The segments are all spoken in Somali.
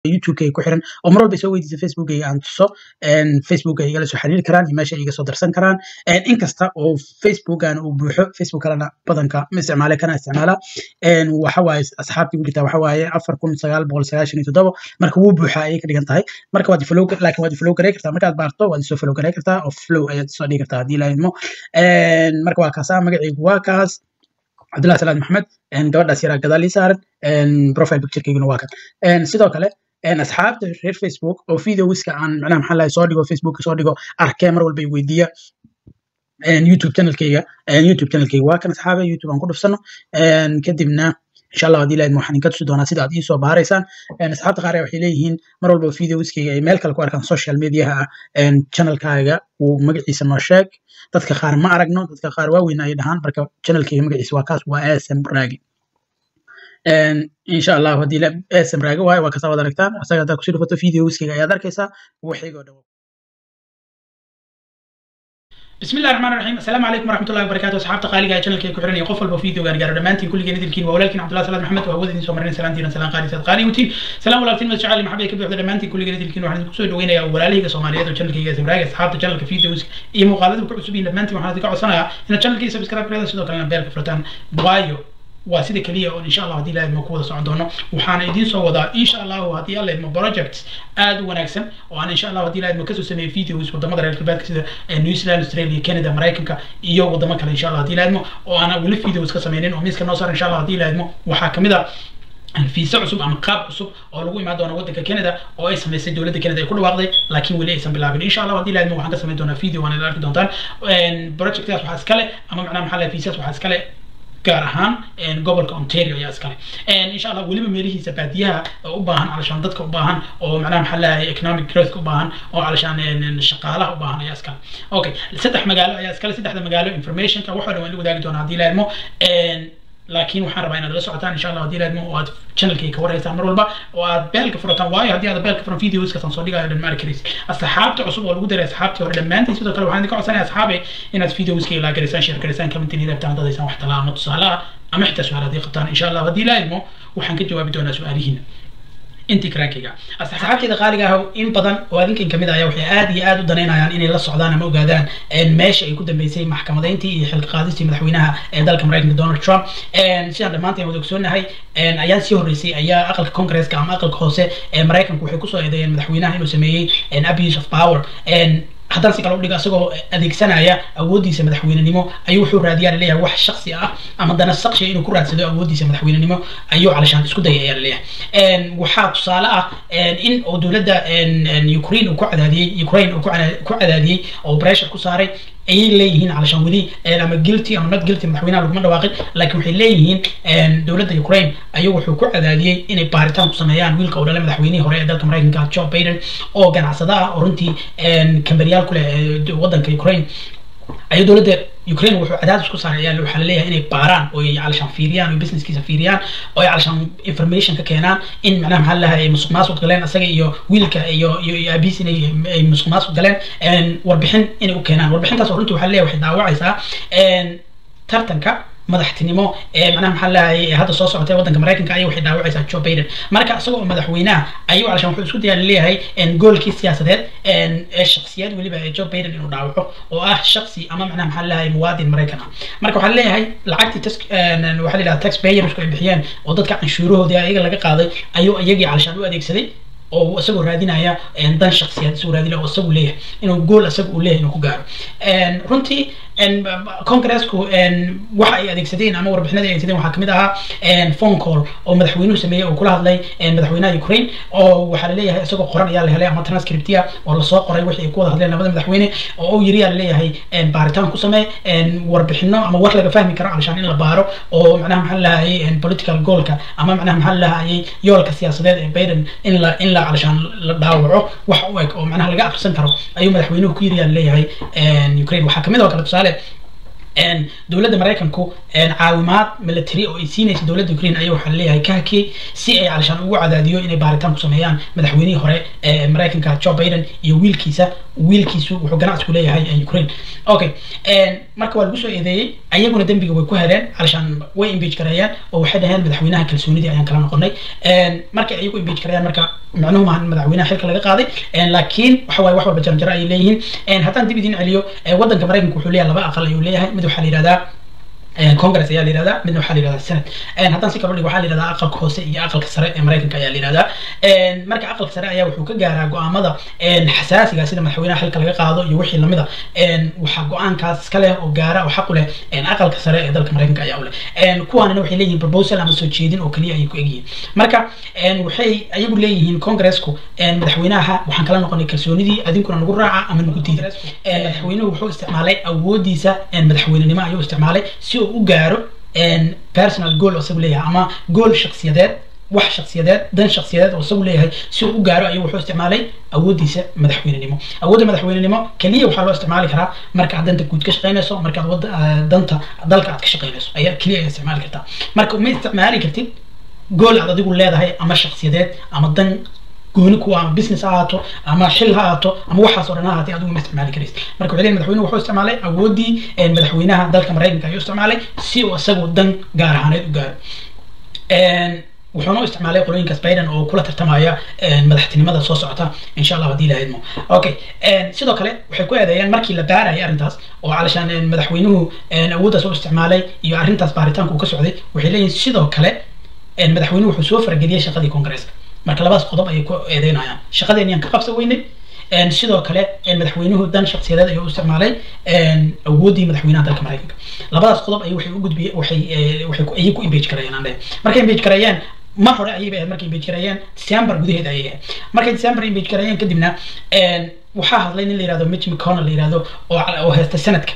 youtube-kayga ku xiran oo mar walba soo weydiisa facebookayga aan tuso facebooka igala soo xiriiri karaan iyo meesha iga soo darsan karaan inkasta oo facebookan uu buuxo facebook kalena badanka ma isticmaale kana isticmaala waxa waaye asxaabtii ku jirtaa waxa waaye afar kun sagaal boqol sagaashan iyo toddoba marka wuu buuxaa ayay ka dhigan tahay marka waad follow laakiin waad follow garay kartaa markaad baarto waad isoo follow garay kartaa oo flow ayaad soo dhigi kartaa haddii lahaydmo marka waa kaasaa magacaygu waa kaas cabdullahi salaad maxamed gabadhaas yaraa gadaal ii saaran profile picturekeyguna waa kan sidoo kale asxaabta reer facebook oo videowiska aan macnaha maxaa lahay soo dhigo facebook soo dhigo arkee mar walba i weydiiya youtube channelkeyga youtube channelkeyga waa kan asxaabe youtube aan ku dhufsano kadibna insha allah haddii lahayd waxaan inka tusi doonaa sida aad iisoo baaraysaan asxaabta qaar waxay leeyihiin mar walba videowiskeyga ay meel kale ku arkaan social mediaha ah channelkaaga uu magaciisa noo sheeg dadka qaar ma aragno dadka qaar waaweyn ay dhahaan marka channelkeyga magaciisa waa kaas waa asm raagi insha allah haddii asm raagi waayo waa kasaa wad aragtaan asaga haddaad kusii dhufato videowiskeyga ayaad arkaysaa waxaygoo dhan بسم الله الرحمن الرحيم السلام عليكم ورحمه الله وبركاته اصحاب قالي جاي channelkay ku xiran iyo qof walba video gaan gaaro dhamaantiin kulligeen idilkiin waa walaalkiin cabdullahi salaad maxamed waa wadin soo marnay salaantiina salaan qaali sad qaali utiin salaam walaalkiin mad jacayl maxamed ka buuxda dhamaantiin kulligeen idilkiin waxaan idinku soo dhaweynayaa walaalahayga soomaaliyeed oo channelkayga samraaga asxaabta channelka videos iyo muuqaalada ku cusub yihiin dhamaantiin waxaan idinka codsanayaa inaad channelkayga subscribe gareeda sidoo kalena beelka furtaan waayo waa sida keliya oo insha allah haddii ilaahid ma ku wada socon doono waxaana idiin soo wadaa insha allahu haddii alla idmo projects aad u wanaagsan oo aan insha allah haddii ilaahid ma kasoo sameeyey videos wadamada reer galbeedka sida new zealand australia canada maraykanka iyo wadamo kale insha allah haddii ilaahidmo oo aan weli videos ka sameynin oo miiska noo saar insha allah haddii ilaahidmo waxaa kamid ah fiisa cusub ama qaab cusub oo lagu imaan doono waddanka canada oo ay samaysay dowladda canada ay ku dhawaaqday laakiin weli aysan bilaabin insha allah haddii ilaahidmo waxaan ka samayn doonaa video waan arki doontaan projectkaas waxaa iskale ama macnaha maxaa lahay fiisas waxaa iskale gaar ahaan gobolka ontario ayaa iskale insha allah weliba meelihiisa baadiyaha u baahan calashaan dadka u baahan oo macnaha maxaa leeyahay economic growth u baahan oo calashaan shaqaalaha u baahan ayaa iskale okay saddex magaalo ayaa iskale saddexda magaalo informationka waxoo dhan waan la wadaagi doonaa haddii laadmo laakiin waxaan rabaa inaad la socotaan insha allah haddii laadmo oo aad channelkayga ka waraysaan mar walba oo aad beelka furataan waayo haddii aad beelka furan videoskasaan soo dhigayo dhan ma arki karaysa asxaabta cusub oo lagu daray asxaabtii hore dhammaantiin sidoo kale waxaan idinka codsanaya asxaabe inaad videoskayga laa garaysaan share garaysaan commentin idabtaan dadaysaan wax talaa ama tusaale ah ama xitaa su-aal haddii qabtaan insha allah haddii laadmo waxaan ka jawaabi doonaa su-aalihiina intii karankayga asxaabteeda qaaliga ah in badan oo adinkan kamid ayaa waxay aad iyo aad u danaynayaan inay la socdaan ama ogaadaan meesha ay ku dambeysay maxkamadayntii iyo xilka qaadistii madaxweynaha ee dalka maraykanka donald trump sidaan dhammaanteen wada ogsoonahay ayaan sii horreysay ayaa aqalka congresska ama aqalka hoose ee maraykanku waxay kusoo eedeeyeen madaxweynaha inuu sameeyey abuse of power haddaan si kale udhigo isagoo adeegsanaya awooddiisa madaxweynenimo ayuu wuxuu raadiyaa laleeyahay wax shaksi ah ama dana saqshiya inuu ku raadsado awooddiisa madaxweynenimo ayuu calashaan isku daya ayaa laleeyahay waxaa tusaale ah in oo dowladda ukraine uu ku cadaadiyey ukraine uu ku cadaadiyey oo pressure ku saaray ayay leeyihiin calashaan weli ama guilty ama not guilty madaxweynaha laguma dhawaaqin laakiin waxay leeyihiin dowladda ukraine ayuu wuxuu ku cadaadiyey inay baaritaan ku sameeyaan wiilka oo dhalay madaxweynihii hore ee dalka maraykanka joe biden oo ganacsada ah oo runtii kambaryaal ku leh waddanka ukraine ayuu dowladda ukraine wuxuu cadaadis ku saaray ayaa waxaa laleeyahay inay baaraan oo ay calashaan fiiriyaan oo businesskiisa fiiriyaan oo ay calashaan information ka keenaan in macnaha maxaa lahay musuq maasuq galeen isaga iyo wiilka iyo iyo iyo aabiis inay ay musuq maasuq galeen warbixin inay u keenaan warbixintaas oo runtii waxaa laleeyahay waxay daawacaysaa tartanka madaxtinimo ee macnaha maxaa lahay hadda soo socotay waddanka maraykanka ayay waxay dhaawacaysaa joe biden marka isagoo madaxweynaha ayuu calashaan wuxuu isku dayaa leeyahay goolkii siyaasadeed ee shaksiyad weliba ee joe biden inuu dhaawaco oo ah shaksi ama macnaha maxaa lahay muwaadin maraykan ah marka waxaa leeyahay lacagtii tax waxaa la yidhaha tax payersku ay bixiyeen oo dadka canshuurahoodii ayaga laga qaaday ayuu iyagii calashaan u adeegsaday oo isagoo raadinaya dan shaksiyaad isagoo raadinaya oo isagu leeyahay inuu gool isaga uu leeyahay inuu ku gaaro runtii congressku waxa ay adeegsadeen ama warbixinada ay adeegsadeen waxaa kamid ahaa phone call oo madaxweynuhu sameeyey oo kula hadlay madaxweynaha ukraine oo waxaa laleeyahay isagoo qoran ayaa la helay ama transcriptia oo lasoo qoray wixii ay ku wada hadleen labada madaxweyne oo uu yiri yaa laleeyahay baaritaan ku samee warbixino ama war laga fahmi karo calashaan in la baaro oo macnaha maxaa lahayay political goalka ama macnaha maxaa lahayay yoolka siyaasadeed ee biden in la in la calashaan la dhaawaco wax u eg oo macnaha laga akhrisan karo ayuu madaxweynuhu ku yiri yaa laleeyahay ukraine waxaa kamid oo kale tusaale dowladda maraykanku caawimaad military oo ay siinaysa dowladda ukraine ayaa waxaa leeyahay ka hakiyey si ay calashaan ugu cadaadiyo inay baaritaan ku sameeyaan madaxweynihii hore ee maraykanka joe biden iyo wiilkiisa wiilkiisu wuxuu ganacsi ku leeyahay ukraine okay marka waa lagu soo eedeeyey ayaguna dembiga way ku heleen calashaan way impeach gareeyeen oo waxay dhaheen madaxweynaha kalsoonidii ayaan kala noqonay markay ayagu impeach gareeyaan marka macnuhu maahan madaxweynaha xilka laga qaaday laakiin waxa waaye wax walba jaranjaro ayay leeyihiin haddaan dib idin celiyo waddanka maraykanka wuxuu leeyahay laba aqal ayuu leeyahay mid waxaa la yihahdaa congress ayaa la yihahdaa midna waxaa la yihahdaa senate haddaan si kalo dhigo waxaa la yihahdaa aqalka hoose iyo aqalka sare ee maraykanka ayaa la yihahdaa marka aqalka sare ayaa wuxuu ka gaaraa go-aamada xasaasiga sida madaxweynaha xilka laga qaado iyo wixii lamida waxaa go-aankaas iska leh oo gaara oo xaq u leh aqalka sare ee dalka maraykanka ayaa u leh kuwaanina waxay leeyihiin proposal ama soo jeedin oo keliya ayay ku egyihiin marka waxay ayagu leeyihiin congressku madaxweynaha waxaan kala noqonay kalsoonidii adinkuna nagu raaca ama nagu diida madaxweynuhu wuxuu isticmaalay awoodiisa madaxweynenimo ayuu isticmaalay si uu u gaaro personal goal oo isagu leeyahay ama goal shaksiyadeed wax shaksiyadeed dan shaksiyadeed oo isagu leeyahay si uu u gaaro ayuu wuxuu isticmaalay awoodiisa madaxweynenimo awoodda madaxweynenimo keliya waxaa loo isticmaali karaa markaad danta guud ka shaqeynayso markaad wada danta dalka aad ka shaqeynayso ayaa keliya ayaa isticmaali kartaa marka ma isticmaali kartid gool aad adigu leedahay ama shaksiyadeed ama dan gooni kuwa ama business ha ahaato ama xil ha ahaato ama waxaas oo dhan ha ahaatee adigu ma isticmaali karaysid marka waxay leeyihin madaxweynuhu wuxuu isticmaalay awooddii madaxweynaha dalka maraykanka ayuu isticmaalay si uu isagu dan gaar ahaaneed u gaaro wuxuuna u isticmaalay qolooyinkaas biden oo kula tartamaya madaxtinimada soo socota insha allah haddii lahaydmo okay sidoo kale waxay ku eedeeyeen markii la baarayay arrintaas oo calashaan madaxweynuhu awooddaas u isticmaalay iyo arrintaas baaritaanka uu ka socday waxay leeyihin sidoo kale madaxweynuhu wuxuu soo farageliyey shaqadii congresska marka labadaas qodob ayay ku eedeynayaan shaqadeeniyaan ka qabsan weynay sidoo kale madaxweynuhu dan shaksiyadeed ayuu u isticmaalay awooddii madaxweynaha dalka maraykanka labadaas qodob ayay waxay u gudbiyeen waxay waxay ayay ku impeach gareeyeen aan leeyahay markay impeach gareeyeen mar hore ayay ahayd markay impeach gareeyeen december gudaheeda ayay ahayd markay december impeach gareeyeen kadibna waxaa hadlay nin la yihahdo mitch mcconnell la yihahdo oo oo heesta sanadka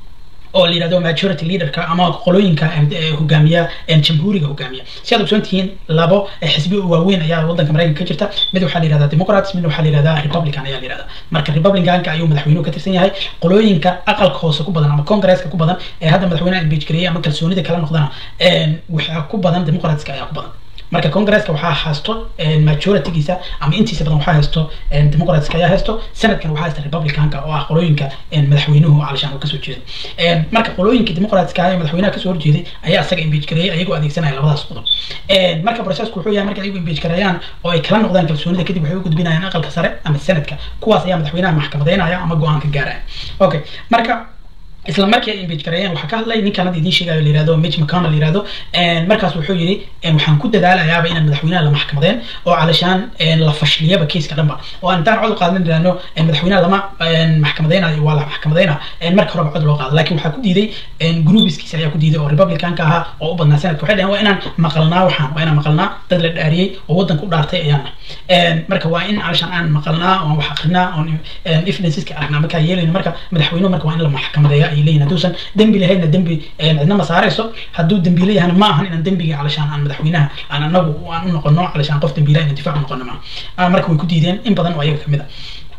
oo la yihahdo majority leaderka ama qolooyinka hogaamiya jamhuuriga hogaamiya si aad ogsoon tihiin labo xisbi oo waaweyn ayaa wadanka maraykanka ka jirta mid waxaa la yihahdaa democrats midna waxaa la yihahdaa republican ayaa la yihahdaa marka republicanka ayuu madaxweynuhu ka tirsan yahay qolooyinka aqalka hoose ku badan ama congresska ku badan ee hadda madaxweynaha impeach gareeyay ama kalsoonida kala noqdana waxaa ku badan democratska ayaa ku badan marka congresska waxaa haysto majoritygiisa ama intiisa badan waxaa haysto democratska ayaa haysto senatkan waxaa haysta republicanka oo ah qolooyinka madaxweynuhu calashaan uu kasoo jeedo marka qolooyinka democratska ee madaxweynaha kasoo horjeeday ayaa isaga impeach gareeyay ayagoo adeegsanaya labadaas qodob marka processku wuxuu yahay marka ayagu impeach gareeyaan oo ay kala noqdaan kalsoonida kadib waxay u gudbinayaan aqalka sare ama senatka kuwaas ayaa madaxweynaha maxkamadeynaya ama go-aan ka gaaraya okay marka isla markii ay impeach gareeyeen waxaa ka hadlay ninkan hadda idiin sheegayo la yihahdo mitch mcconnell la yihahdo markaas wuxuu yidhi waxaan ku dadaalayaaba inaan madaxweynaha la maxkamadeen oo calashaan la fashiliyaba kiiska dhanba oo aan intaan cod u qaadan idhaahno madaxweynaha lama maxkamadeynayo waa la maxkamadeyna marka horeba cod loo qaado laakiin waxaa ku diiday groupiskiisa ayaa ku diiday oo republicanka ahaa oo u badnaa senadka waxay dhaheen waa inaan maqalnaa waxaan waa inaan maqalnaa dad la dhaariyey oo waddanka u dhaartay ayaana marka waa in calashaan aan maqalnaa oon wax akrinaa oon evidenceska aragnaa markaa yeelayno marka madaxweynuhu marka waa in la maxkamadeeya ay leeyihin hadduusan dembi lahaynna dembi cidna ma saarayso hadduu dembiile yahana ma ahan inaan dembiga calashaan aan madaxweynaha aan anagu aan u noqono calashaan qof dembiila inaan difaac u noqono ma marka way ku diideen in badan oo ayaga kamid a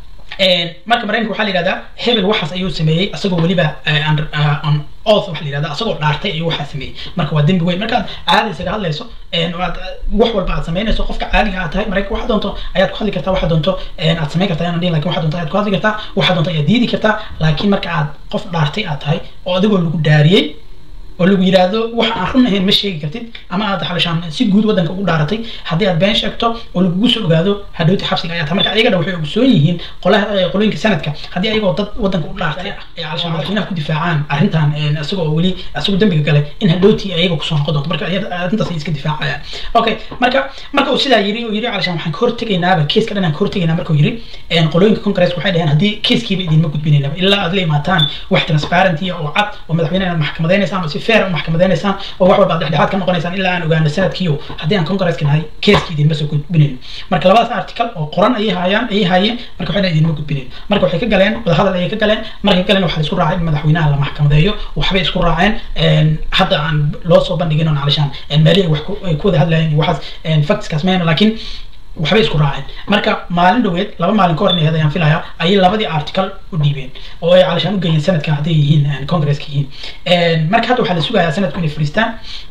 marka maraykanka waxaa la yihahdaa hebel waxaas ayuu sameeyey isagoo weliba on oath waxa la yihahdaa isagoo dhaartay ayuu waxaa sameeyey marka waa dembi weyn markaad caadi isaga hadlayso aad wax walba aad samaynayso qofka caadiga aad tahay maraykanka waxaa doonto ayaad ku hadli kartaa waxaa doonto aad samayn kartaa inaan dhihin lakin waxaa doonto ayaad ku hadli kartaa waxaa doonto ayaad diidi kartaa laakiin marka aad qof dhaartay aad tahay oo adigoo lagu dhaariyey oo lagu yidhaahdo wax aan run ahayn ma sheegi kartid ama aad xalishaan si guud waddanka ugu dhaaratay haddii aad been sheegto oo lagugu soo ogaado hadhowti xabsiga ayaa tahay marka ayagana waxay ogsoon yihiin qolaha qolooyinka sanadka haddii ayagoo dad waddanka u dhaartay ay xalishaan madaxweynaha ku difaacaan arrintan isagoo weli isagoo dembiga galay in hadhowti ayaga kusoo noqon doonto marka arrintaas ay iska difaacayaan okay marka marka uu sidaa yiri uu yiri xalishaan waxaan ka hortegaynaaba keeska dhan aan ka hortegaynaa markuu yiri qolooyinka congress waxay dhaheen haddii keeskiiba idinma gudbinaynaba ilaa aad la imaataan wax transparent oo cad oo madaxweynaha inaad maxkamadeynaysaan oo si fair u maxkamadeynaysan oo wax walba dhexdhexaad ka noqonaysaan ilaa aan ogaano sanadkiiyo haddii aan congresska nahay keeska idinma soo gudbinayn marka labadaas article oo qoran ayay hayaan ayay haayeen marka waxayna idinma gudbinayn marka waxay ka galeen wadahadal ayay ka galeen markay galeen waxaa isku raacay in madaxweynaha la maxkamadeeyo waxbay isku raaceen hadda aan loo soo bandhigin on calishaan meelihii wax ay ku wada hadlayeen iyo waxaas factskaas mayna laakiin waxbay isku raaceen marka maalin dhoweed laba maalin ka hor inay ayaan filaya ayay labadii article u dhiibeen oo ay calashaan u geeyeen sanadka hadday yihiin congresska yihiin marka hadda waxaa la sugayaa sanadku inay fadhiistaan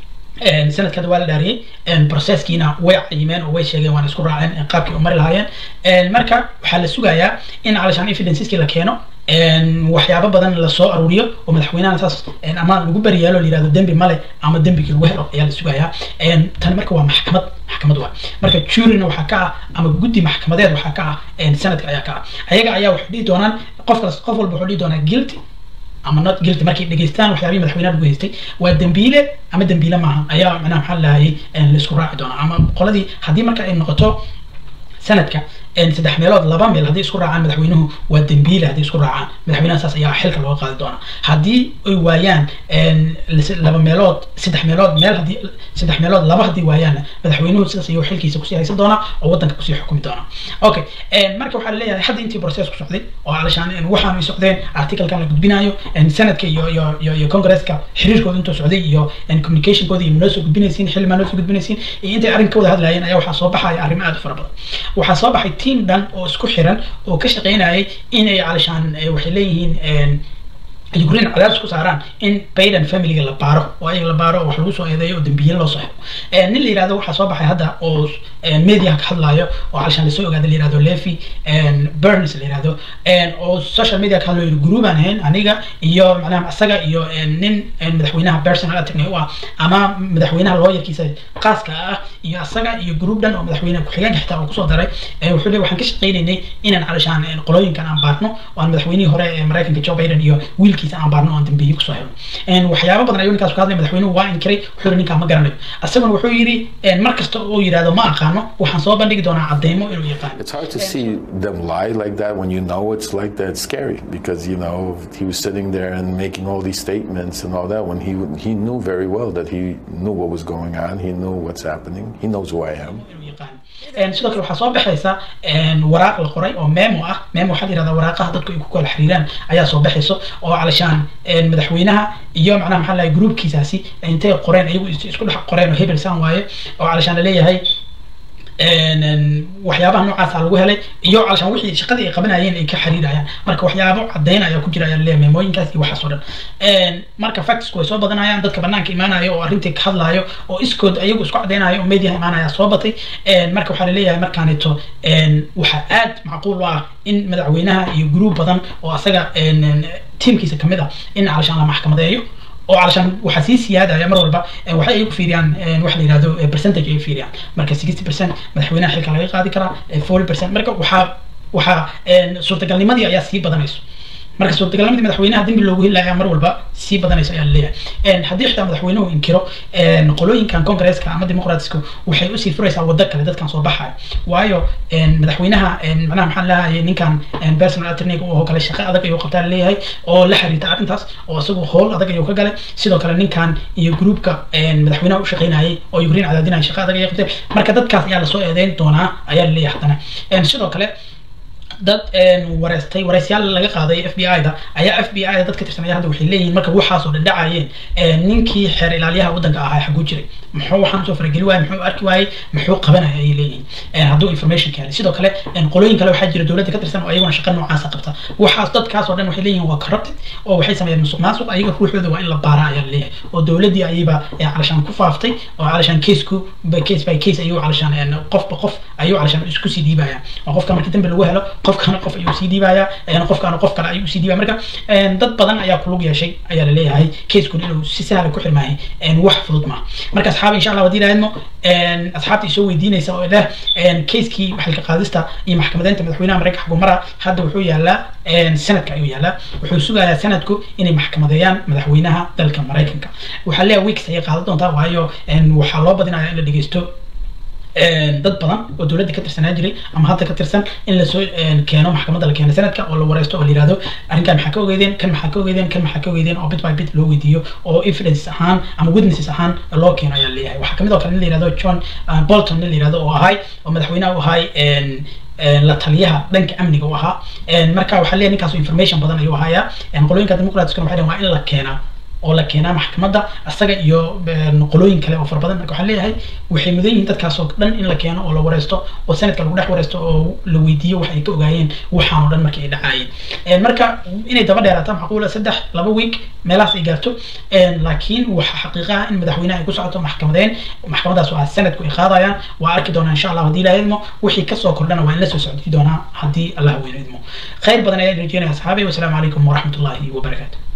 sanadka hadda waa la dhaariyey processkiina way cayimeen oo way sheegeen waana isku raaceen qaabkii u mari lahaayeen marka waxaa la sugayaa in calashaan evidenceski la keeno waxyaabo badan lasoo aruuriyo oo madaxweynaha saas ama lagu bariyaalo la yirahdo dembi male ama dembigii lagu helo ayaa la sugayaa tani marka waa maxkamad maxkamad waa marka juryna waxaa ka ah ama guddi maxkamadeed waxaa ka ah sanadka ayaa ka ah ayaga ayaa waxay dhihi doonaan qof kas qof walba wuxuu dhihi doonaa guilty ama not guilty markay dhegeystaan waxyaabihii madaxweynaha lagu haystay waa dembiile ama dembiile maaha ayaa macnaha maxaa lahayay laisku raaci doonaa ama qoladii haddii marka ay noqoto sanadka saddex meelood laba meel haddii isku raacaan madaxweynuhu waa dembiile haddii isku raacaan madaxweynaha saas ayaa xilka looga qaadi doonaa haddii ay waayaan laba meelood saddex meelood meel haddii saddex meelood laba haddii waayaanna madaxweynuhu sidaas ayuu xilkiisa kusii haysan doonaa oo waddanka kusii xukumi doonaa okay marka waxaa laleeyahay hadda intii process ku socday oo alashaan waxaanu ay socdeen articlekan la gudbinayo sanadka iyo iyo iyo iyo congresska xiriirkooda intuu socday iyo communicationkooda iyo manoo soo gudbinaysiin xilli maa noo soo gudbinaysiin iyo intay arrinka wada hadlaayeen ayaa waxaa soo baxaya arrimo aad u fara badan waxaa soo baxay team dhan oo isku xiran oo ka shaqaynayay inay calashaan waxay leeyihiin ukraine cadaadis ku saaraan in biden familyga la baaro oo ayaga la baaro oo wax lagu soo eedeeyo oo dambiye loo soo xiro nin la yirahdo waxaa soo baxay hadda oo media ka hadlayo oo calashaan lasoo ogaada la yirahdo levi burns la yirahdo oo social media ka hadlayo group aan ahayn aniga iyo macnaha isaga iyo nin madaxweynaha personal attorney u ah ama madaxweynaha lawyerkiisa qaaska ah iyo isaga iyo group dhan oo madaxweynaha ku-xigeenka xitaa oo kusoo daray wuxuu leeyahay waxaan ka shaqaynaynay inaan calashaan qolooyinkan aan baarno oo aan madaxweynihii hore ee maraykanka joe biden iyo wiilkiisa aan baarno aan dambeeye kusoo helno waxyaabo badan ayuu ninkaas ka hadlay madaxweynuhu waa inkiray wuxuu yiri ninkaa ma garanayo isaguna wuxuu yiri mar kasta oo yidhahdo ma aqaano waxaan soo bandhigi doonaa cadeymo inuu yaqaano It's hard to see them lie like that when you know it's like that. It's scary because you know he was sitting there and making all these statements and all that when he he knew very well that he knew what was going on. He knew what's happening. He knows who I am. sidoo kale waxaa soo baxaysa waraaq la qoray oo memo ah memo waxaa la yihahdaa waraaqaha dadku ay ku kala xiriiraan ayaa soo baxayso oo calashaan madaxweynaha iyo macnaha maxaa lahay groupkiisaasi intay qoreen ayagu isku dhex qoreen oo hebel san waaye oo calashaan laleeyahay waxyaabaha noocaasa lagu helay iyo calashaan wixii shaqadii ay qabanayeen ay ka xiriirayaan marka waxyaabo caddayn ayaa ku jira ayaa laleeyahay meemooyinkaas iyo waxaas oo dhan marka factsku way soo badanayaan dadka banaanka imaanaya oo arrintii ka hadlaayo oo iskood ayagu isku caddaynayo oo mediaha imaanaya soo batay marka waxaa laleeyahay markaaneto waxaa aad macquul u ah in madaxweynaha iyo group badan oo asaga tiimkiisa kamid ah in calashaan la maxkamadeeyo oo calashaan waxaa sii siyaadaya mar walba waxay ay ku fiiriyaan waxa la yihahdo percentage ay fiiriyaan marka sixty percent madaxweynaha xilka laga qaadi karaa forty percent marka waxaa waxaa suurtagalnimadii ayaa sii badanayso marka suurtagalnimadii madaxweynaha dembi loogu helaya mar walba sii badanayso ayaa laleeyahay haddii xitaa madaxweynuhu inkiro qolooyinkan congresska ama dimuqraatiska waxay usii furaysaa waddo kale dadkan soo baxaya waayo madaxweynaha macnaha maxaa leeyahay ninkan personal attorney oo kale shaqo adag ayuu qabtaa laleeyahay oo la xiriirta arrintaas oo isagu howl adag ayuu ka galay sidoo kale ninkan iyo groupka madaxweynaha u shaqaynayay oo ukraine cadaadinaya shaqo adag ayay qabteen marka dadkaas ayaa lasoo eedeyn doonaa ayaa laleeyahay haddana sidoo kale dad wareystay wareysyaal laga qaaday f b i da ayaa f b i da dad ka tirsanaya hadda waxay leeyihiin marka waxaas oo dhadhacayeen ninkii xeer ilaaliyaha waddanka ahaa xaguu jiray muxuu waxaan soo farageli waayey muxuu arki waayey muxuu qabanaya ayay leeyihiin hadduu information ka helay sidoo kale qolooyin kale waxaa jira dowladda ka tirsan oo ayaguna shaqa noocaasa qabta waxaas dadkaas oo dhan waxay leeyihiin waa corrupted oo waxay sameeyeen musuq maasuq ayaga ruuxooda waa in la baaraa ayaa leeyahay oo dowladdii ayayba calashaan ku faaftay oo calashaan caseku case by case ayuu calashaan qofba qof ayuu calashaan isku sii dhiibaya oo qofka markii dambi lagu helo qofkana qof ayuu sii dhiibaya qofkana qof kale ayuu sii dhiibaya marka dad badan ayaa kulug yeeshay ayaa laleeyahay casekun inuu si sahla ku xirmaahay wax fudud maaha marka asxaab insha allah haddii lahaydmo asxaabta isoo weydiinaysa oo leh casekii xilka qaadista iyo maxkamadeynta madaxweynaha maraykanka xagumara hadda wuxuu yaalaa sanadka ayuu yaalaa wuxuu sugayaa sanadku inay maxkamadeeyaan madaxweynaha dalka maraykanka waxaa leeyahay weeks ayay qaadan doontaa waayo waxaa loo badinaya in la dhegeysto dad badan oo dowladda ka tirsanaa jiray ama hadda ka tirsan in lasoo keeno maxkamadda la keeno sanadka oo la wareysto oo la yihahdo arrinkan maxaa ka ogeydeen kan maxaa ka ogeydeen kan maxaa ka ogeydeen oo bit by bit loo weydiiyo oo evidence ahaan ama witnesses ahaan loo keeno ayaa leeyahay waxaa kamid oo kale nin la yihahdo john bolton nin la yihahdo oo ahay oo madaxweynaha u ahay la taliyaha dhanka amniga u ahaa marka waxaa leeyahay ninkaas information badan ayuu ahayaa qolooyinka dimuqraatiskuna waxay dhaheen waa in la keenaa oo la keenaa maxkamadda asaga iyo qolooyin kale oo fara badan marka waxaan leeyahay waxay mudan yihiin dadkaas oo dhan in la keeno oo la wareysto oo sanadka lagu dhex wareysto oo la weydiiyo wax ay ka ogaayeen waxaan oo dhan markii ay dhacaayeen marka inay daba dheeraataan macquula saddex laba week meelahaas ay gaarto laakiin waxa xaqiiqa ah in madaxweynaha ay ku socoto maxkamadeen maxkamadaas waa sanadku ay qaadayaan waa arki doonaa insha allah haddii ilaha idmo wixii kasoo kordhana waa in la soo socdii doonaa haddii allah weyno idmo khayr badan ayaan rajeynaya asxaabi wasalaamu calaykum waraxmat ullahi wabarakaatu